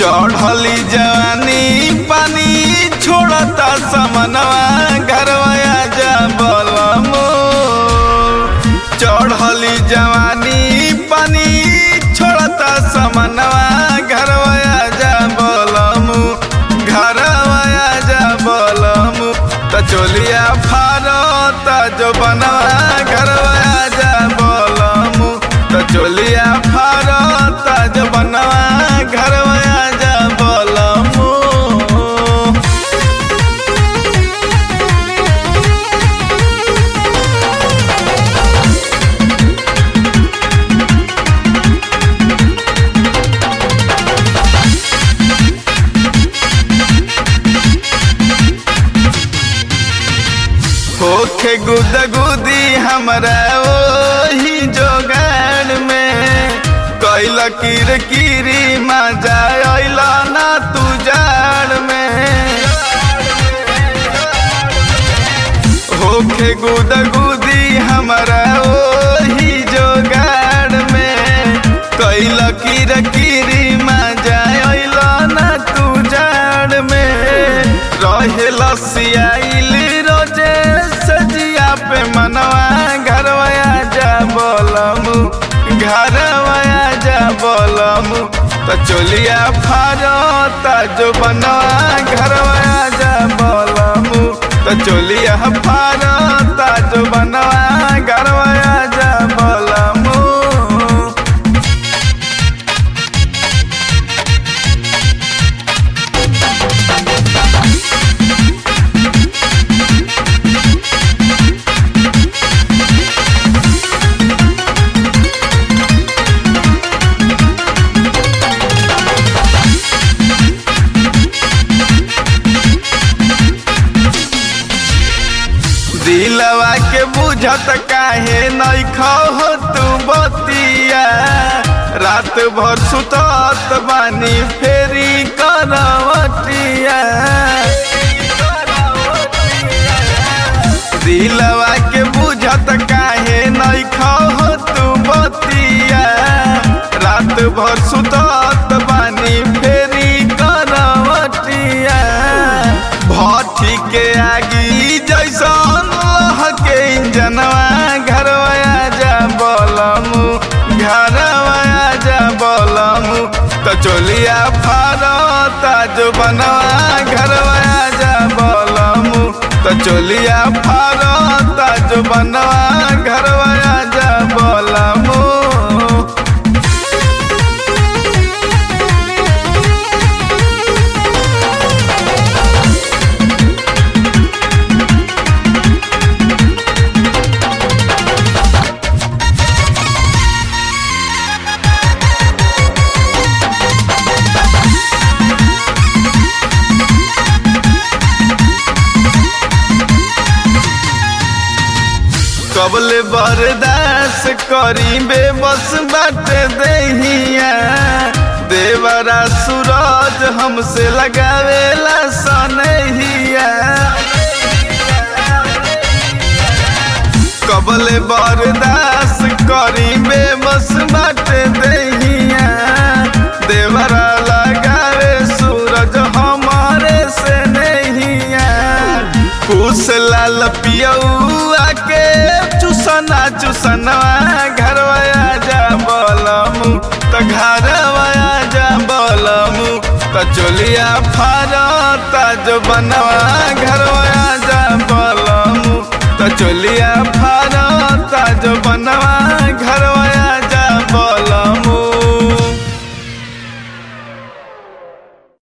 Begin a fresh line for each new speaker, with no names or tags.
चढ़ली जवानी पानी छोड़ता समनवा घरवा जा बलमो चढ़ली जवानी पानी छोड़ता समनवा घरवा जा बलमु घरवा जा बलमु त चोलिया फारता जो बनवा घरवा जा बलमु त चोलिया फारता जो बनवा घरवा जा बलमु होखे गुद गुदी हमरा ओही जोगाड़ में कैल किर किरी मजा अइल ना तू जाड़ में होखे गुद गुदी हमरा ओही जोगाड़ में कैल किर किरी मजा अइल ना तू जाड़ में रहे लसियाइल रोजे सजिया पे मनवा घरवा जा बोलमु घरवा जा बोलमु त चोलिया फारता जो बनवा घरवा जा बोलमु त चोलिया फारता जो बनवा घरवा जा बोलमु दिलवा के बुझत काहे नइखो हो तू बतिया रात भर सुतत बानी फेरी करवटिया दिलवा के बुझत काहे नइखो हो तू बतिया रात भर सुतत बानी फेरी करवटिया भट्टी के आगी जैसन लहके इंजनवा घरवा जा बलमु घरवा जा बलमु त चोलिया फारता जो बनवा घरवा जा बलमु त चोलिया फारता जो बनवा घरवा जा बलमु कबले बरदास करी बेबस बाटे दहिया देवरा सूरज हमसे लगावेला सनहिया कबले बरदास करी बेबस बाटे दहिया देवरा लगावे सूरज हमारे से नहिया कुश लाल पियौआ के चुसना चुसनवा घरवा जा बलमु त घरवा जा बलमु त चोलिया फारता जो बनवा घरवा जा बलमु त चोलिया फारता जो बनवा